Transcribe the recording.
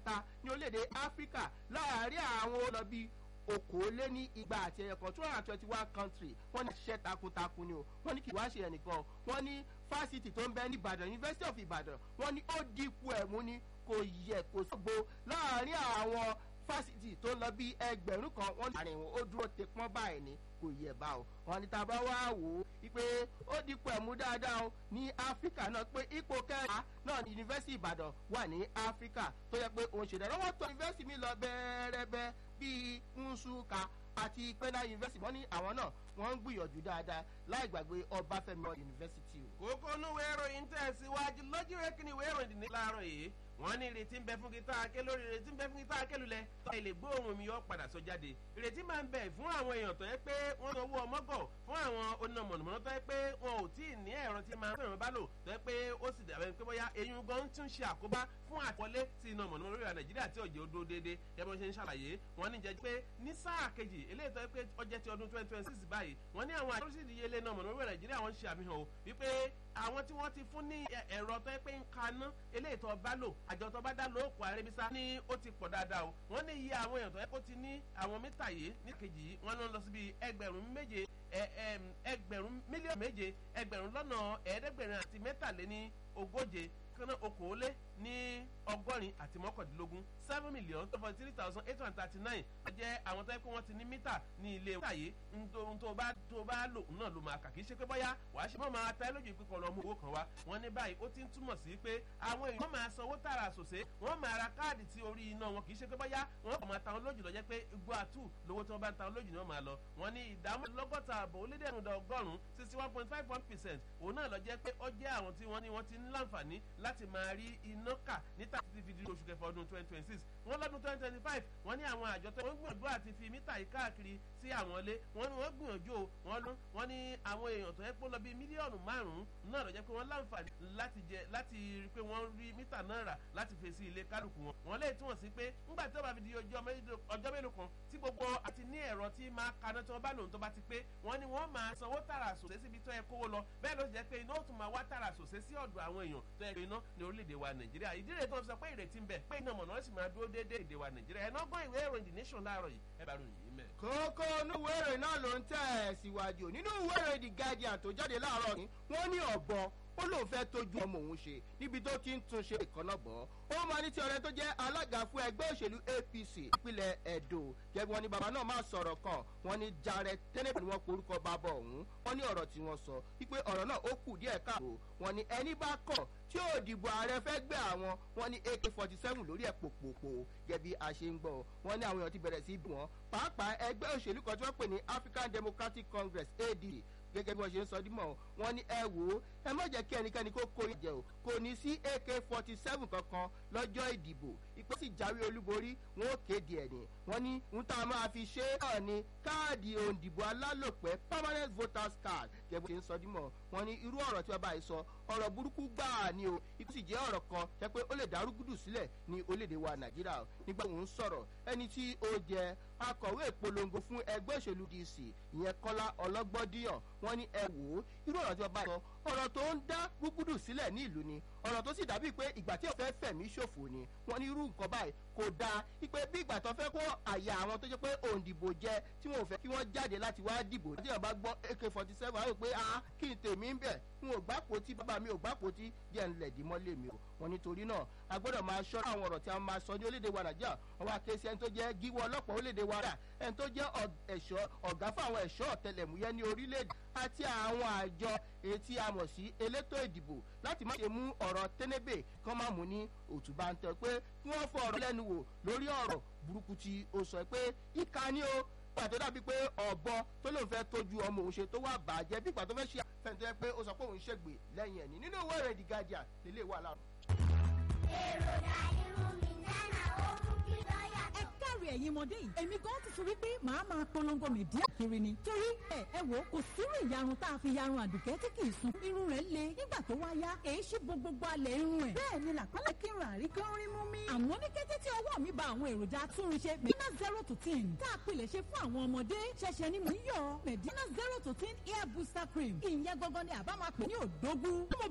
ta ní orílẹ̀-èdè áfíríkà láàárín àwọn olọ́bí okòólé ní igba àti ẹyọ kan two hundred and twenty one country wọ́n ní ṣiṣẹ́ takuntakun ni o wọ́n ní kí wá ṣe ẹnìkan wọ́n ní fásitì tó ń bẹ ní ìbàdàn university of ìbàdàn wọ́n ní ó dínkù ẹ̀mú ni kò yẹ kò sọ́gbó láàárín àwọn fásitì tó lọ bí ẹgbẹ̀rún kan wọ́n ní àárín wọn ó dúró te pọ́n báyìí ni kò yẹ bá o wọn ní tá a bá wá wò ó wípé ó dínkù ẹ̀mú dáadáa o ní áfíríkà náà pé ipò kẹta náà ní yunifásitì ìbàdàn wà ní áfíríkà tó yẹ pé òun ṣèdáná wọn tó yunifásitì mi lọ bẹ́ẹ̀rẹ́bẹ́ bíi nsúkà àti pẹ́nà yunifásitì wọ́n ní àwọn náà wọ́n ń gbìyànjú dáadáa láì gbàgbé ọbáfẹ́mi yunifásitì o. kókó núwèé ìròyìn tẹ̀síwájú lójú rẹ̀ kí ni ìwé ìròyìn ní láàárọ̀ yìí wọ́n ní ìrètí ń bẹ fún gita ake lórí ìrètí ń bẹ fún gita ake lulẹ̀ tó ilé gbóòórùn mi yọ padà sọ jáde ìrètí máa ń bẹ fún àwọn èèyàn tó yẹ pé wọ́n sanwó ọmọgọ̀ fún àwọn onímọ̀ mọ̀nàmọ́ná tó yẹ pé wọn ò tí ì ní ẹ̀rọ tí máa ń fẹ́ràn bá lò tó yẹ pé ó sì dàbẹ̀ pé bóyá eyín gan tún ṣe àkóbá fún àtìwọlé sí iná mọ̀nàmọ́ná lórí nàìjíríà tí òjò dó déédéé gẹ́gẹ́ bí wọ́n ṣe ń ṣàlàyé wọ́n ní jẹ́ pé ní sáà kejì eléyìí tó yẹ pé ọjọ́ ti ọdún twenty twenty six báyìí wọ́n ní àwọn àjọṣe ìdíyelé iná mọ̀nàmọ́ná lórí nàìjíríà wọ́n ń ṣe àfihàn o wípé àwọn tí wọ́n ti fún ní ẹ̀rọ tó yẹ pé ń kaná eléyìí tó bá lò àjọ tó bá dá lò òkú àrẹ́bísà ní ó ti pọ̀ dáadáa o wọ́n ní iye àwọn èèyàn tó yẹ kó ti ní àwọn mítà yìí ní kejì yìí wọ́n ló ń lọ síbi ẹgbẹ̀rún méje ẹgbẹ̀rún mílíọ̀nù méje ẹgbẹ̀rún lọ́nà ẹ̀ẹ́dẹ́gbẹ̀rin àti mẹ́tàléní ogóje kaná okòólé ní ọgọ́rin àti mọ́kàndínlógún seven million two point three thousand eight hundred thirty nine wọ́n jẹ́ àwọn tó yẹ kó wọ́n ti ní mítà ní ilé mítà yìí ohun tó bá tó bá lò náà ló máa kà kì í ṣe pé bóyá wàá ṣe mọ́ máa ta lójú ìpínkọ̀ lọ mú owó kan wá wọ́n ní báyìí ó ti ń túmọ̀ sí pé àwọn èèyàn máa sanwó tààrà sòsé wọ́n máa ra káàdì tí orí iná wọn kì í ṣe pé bóyá wọ́n kò máa ta wọn lójú lọ jẹ́ pé igbó àtù lówó tí wọ́n bá ń ta wọn lójú ni wọ́n máa lọ wọ́n ní ìdámọ́ lọ́gọ́ta àbọ̀ olédèrúndà ọgọ́rùn-ún sixty one point five one percent òun náà lọ jẹ́ pé ó jẹ́ àwọn tí wọ́n ní wọ́n ti ń láǹfààní láti máa rí iná kà níta títí fi di oṣù kẹfà ọdún twenty twenty six wọ́n lọ́dún twenty twenty five wọ́n ní àwọn àjọ tó wọ́n gbìyànjú àti fi mítà yìí káàkiri sí àwọn ilé wọ́n ní wọ́n gbìyànjú o wọ́n lú wọ́n ní àwọn èèyàn tó yẹ pé lọ bí mílíọ̀nù márùn-ún náà lọ jẹ́ pé wọ́n láǹfààní láti jẹ láti rí pé wọ́n rí mítà náà rà láti fèsì ilé kálukú wọn wọ́n lè túmọ̀ sí pé ńgbà tí ó bá fi di ọjọ́ mélòó kan tí gbogbo àti ní ẹ̀rọ tí máa kaná tí wọ́n bá lòun tó bá ti pé wọ́n ní wọ́n máa sanwó tààrà sòsé síbi tó yẹ kówó lọ bẹ́ẹ̀ ló jẹ́ pé iná ó tún máa wá tààrà sòsé sí ọ̀dọ̀ àwọn èèyàn tó yẹ pé iná ní orílẹ̀-èdè wa nàìjíríà ìdí rẹ̀ tó ń sọ pé ìrètí ń bẹ pé iná mọ̀nà sì máa dúró déédéé èdè wa nàìjíríà ẹ̀ náà gbọ́ ìwé ìròyìn the nation láàárọ̀ yìí ẹ bá ròyìn yìí mẹ́. kókó inú ìwé ìròyìn náà ló ń tẹ̀ síwájú nínú ìwé ìròyìn the guardian tó jáde láàárọ̀ yìí wọ́n ní ọ̀bọ ó lóun fẹ́ tójú ọmọ òun ṣe níbi tó ti ń tún ṣe ìkànnà bọ̀ ó máa ní tí ọ̀rẹ́ tó jẹ́ alága fún ẹgbẹ́ òṣèlú apc ìpínlẹ̀ edo jẹ́bi wọn ni bàbá náà máa sọ̀rọ̀ kan wọn ni jarẹ tẹ́lẹ̀ ni wọ́n porúkọ bàbá ọ̀hún wọn ní ọ̀rọ̀ tí wọ́n sọ wípé ọ̀rọ̀ náà ó kù díẹ̀ káàbò wọn ni ẹni bá kọ̀ tí ò dìbò ààrẹ fẹ́ gbé àwọn wọn ní ak forty seven lórí ẹ̀ pòpòpò gẹ́bí a ṣe ń gbọ́ wọn ní àwọn èèyàn ti bẹ̀rẹ̀ sí bí wọn pàápàá ẹgbẹ́ òṣèlú kan tí wọ́n pè ní african democratic congress ad gẹ́gẹ́ bí wọ́n ṣe ń sọ dímọ̀ wọ́n ní ẹ wò ó ẹ má jẹ́ kí ẹnikẹ́ni kó kó jẹ o kò ní sí ak forty seven kankan lọ́jọ́ ìdìbò ìpè sì jáwé olúborí wọn ó kéde ẹ̀ ní wọ́n ní ń tá a máa fi ṣe é náà ní káàdì òǹdìbò alálòpẹ́ permanent voters card gẹ́gẹ́ bí wọ́n ṣe ń sọ dímọ̀ wọ́n ní irú ọ̀rọ̀ tí wọ́n bá yìí sọ ọ̀rọ̀ burúkú gbáà ni o ikú sì jẹ́ ọ̀rọ̀ kan jẹ́ pé ó lè dárúgúdù sílẹ̀ ní orílẹ̀-èdè wa nàìjíríà nígbà òun sọ̀rọ̀ ẹni tí ó jẹ́ akọ̀wé ìpolongo fún ẹgbẹ́ òṣèlú dc ìyẹn kọ́lá ọlọ́gbọ́díyàn wọ́n ní ẹ wò ó irú ọ̀rọ̀ tí wọ́n bá sọ ọ̀rọ̀ tó ń dá gbúgbúdù sílẹ̀ ní ìlú ni ọ̀rọ̀ tó sì dàbí pé ìgbà tí ọ̀fẹ́ fẹ̀mí ṣòfò ni wọ́n ní irú nǹkan báyìí kò dáa ipe bí ìgbà tó fẹ́ kó àyà àwọn tó jẹ́ pé òǹdìbò jẹ tí wọn ò fẹ́ kí wọ́n jáde láti wá dìbò tí wọ́n bá gbọ́ ak forty seven àwọn pé ah kí n tèmi ń bẹ̀ n ò gbàpò tí bàbá mi ò gbàpò tí jẹ́ ń lẹ̀dí mọ́lé mi o wọn nítorí náà a gbọ́dọ̀ máa ṣọ́ àwọn ọ̀rọ̀ tí a máa sọ ní orílẹ̀-èdè wa nàìjíríà wọn wá ké sí ẹni tó jẹ́ gíwọ́ ọlọ́pàá orílẹ̀-èdè wa rà ẹni tó jẹ́ ẹ̀ṣọ́ ọ̀gá fún àwọn ẹ̀ṣọ́ ọ̀tẹlẹ̀múyẹ́ ní orílẹ̀-èdè àti àwọn àjọ etí a mọ̀ sí elétò ìdìbò láti má ṣe mú ọ̀rọ̀ tẹ́nẹ́bẹ̀ kán má mú ní òtúbà ń tẹ pé kí wọ́n fọ ọ̀rọ̀ lẹ́nu wò lórí ọ̀rọ̀ burúkú tí ó sọ pé ìka ni ó pàtó dàbí pé ọ̀bọ tó lóun fẹ́ tójú ọmọ òun ṣe tó wà bàjẹ́ bí pàtó fẹ́ ṣe fẹ́ntọ́ yẹ pé ó sọ pé òun ṣègbè lẹ́yìn ẹ̀ní nínú ìwé ìròyìn the guardian lélẹ̀ wà láàrú. èròjà irun mi dáná ó mú kí lọ́ọ̀yà ẹ káre ẹ̀yin ọmọdé yìí èmi gan ti sọ wípé màá máa polongo mìdíà kiri ni torí ẹ ẹ wò kò sírú ìyarun tá a fi yarun àdùkẹ́ tí kì í sun irun rẹ̀ le nígbà tó wá yá èyí ṣì bo gbogbo alẹ̀ irun ẹ̀ bẹ́ẹ̀ ni làpálẹ̀ kí n rà rí kí n rí mú mi. àmọ́ ní kété tí ọwọ́ mi ba àwọn èròjà atúnrinṣe medina zero to ten tá a pilẹ̀ ṣe fún àwọn ọmọdé ṣẹ̀ṣẹ̀ ni mò ń yọ medina zero to ten hair booster cream ìyẹn gangan ni àbá máa pè ní òdógún.